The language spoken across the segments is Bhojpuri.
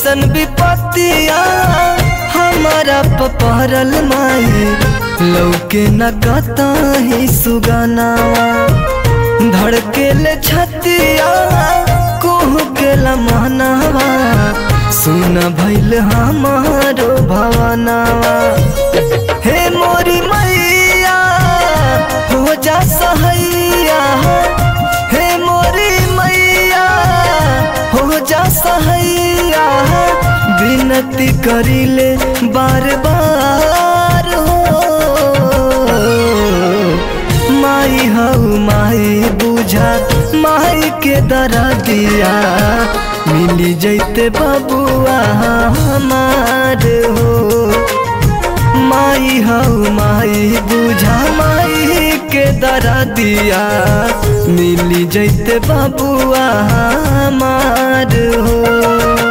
कैसन विपत्तिया हमारा पपरल माई लौके न कतही सुगनावा धड़केले छतिया कोहू के लमहनावा सुन भैल हमारो भवनावा हे मोरी मैया हो जा सहैया हे मोरी मैया हो जा सहैया विनती करिले बार बार हो माई हऊ माई बुझा माई के दरा दिया मिली जैते बबुआ हमार हो माई हऊ माई बुझा माई के दरा दिया मिली जैते बबुआ हमार हो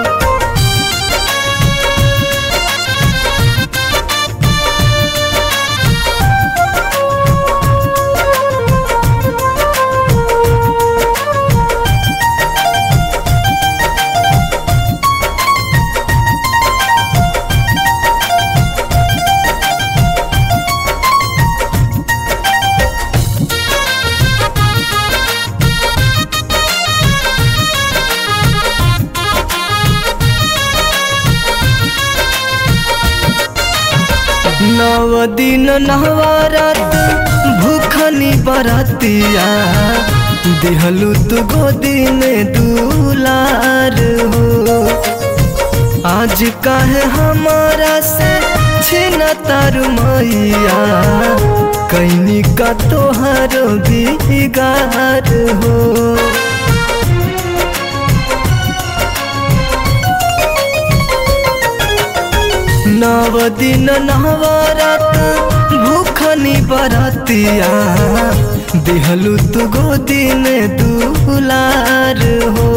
नव दिन नवरात भूखनी बरतिया दिहलू तू गोदी में दुलार हो आज काहे हमारा से छिन तारू मैया कैनी का तोहर बिगार हो नव दिन नवरात भूखनी बरतिया दिहलू तू गोदी में दुलार हो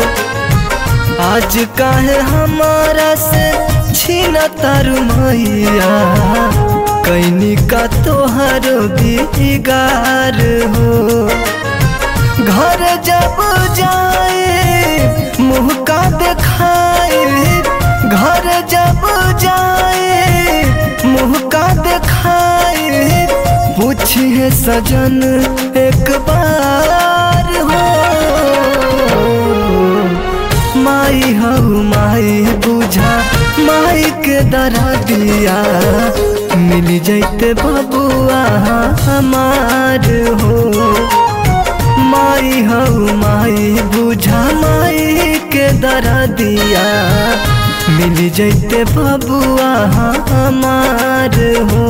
आज काहे हमारा से छीन तारू मैया कैनी का तोहर बिगार हो घर जब जाए मुँह का दिखाए घर जब जाए मुँह का दिखाए पूछिए सजन एक बार हो माई हऊ माई बुझा माई के दरा दिया मिल जैते बबुआ हमार हो माई हऊ माई बुझा माई के दरा दिया मिल जैते बबुआ हमार हो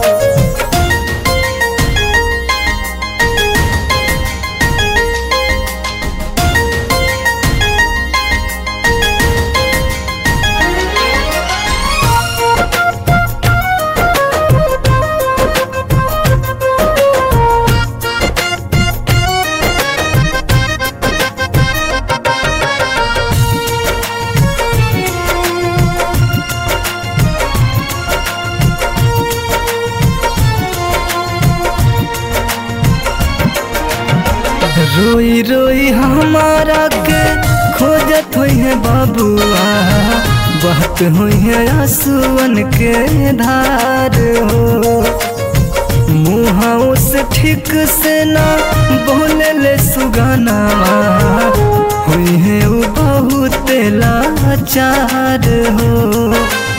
रोई रोई हमारा के खोजत हुई है बाबुआ बहत हुई है आंसुअन के धार हो मुँह से ठीक से ना बोले ले सुगाना हुई है वो बहुत लाचार हो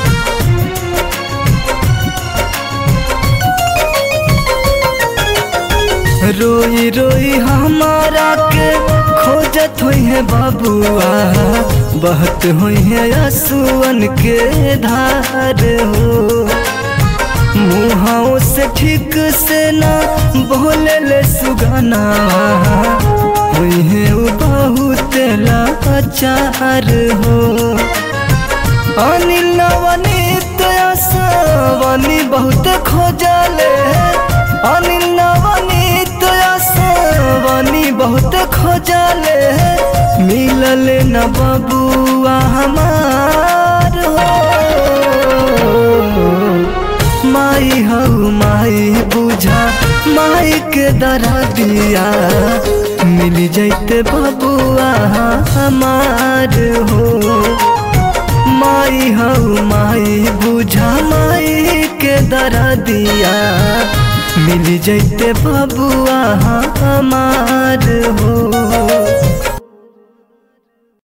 रोई रोई हमारा के खोजत हुई है बाबुआ बहत हुई है आंसुअन के धार हो मुँहों से ठीक से ना बोले ले सुगाना हुई है वो बहुत लाचार हो अनिल नवनीत आसवानी बहुत खोजले अनिल नवनीत आसवानी बहुत खोजले मिलल न बबुआ हमार हो माई हऊ माई बुझा माई के दरा दिया मिल जैते बबुआ हमार हो दरदिया मिल जैते बबुआ हमार हो